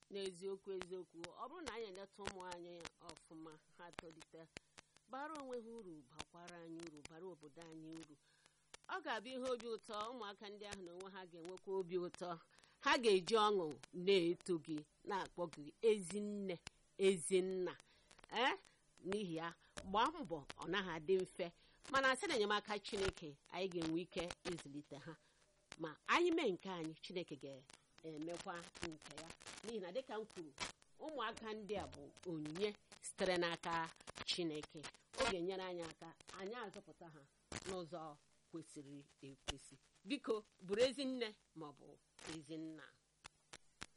n'eziokwu eziokwu ọ bụrụ na anyị eleta ụmụ anyị ọfụma ha tolite bara onwe ha uru bakwara anyị uru bara obodo anyị uru ọ ga-abụ ihe obi ụtọ ụmụaka ndị ahụ na onwe ha ga-enwekwa obi ụtọ ha ga-eji ọṅụ na-eto gị na-akpọ gị ezinne ezinna ee n'ihi ya gbaa mbọ ọ naghị adị mfe mana site na enyemaka chineke anyị ga-enwe ike ịzụlite ha ma anyị mee nke anyị chineke ga-emekwa nke ya n'ihi na dịka m kwuru ụmụaka ndị a bụ onyinye sitere n'aka chineke ọ ga-enyere anyị aka anyị azụpụta ha n'ụzọ kwesịrị ekwesị biko bụrụ ezi nne maọbụ ezi nna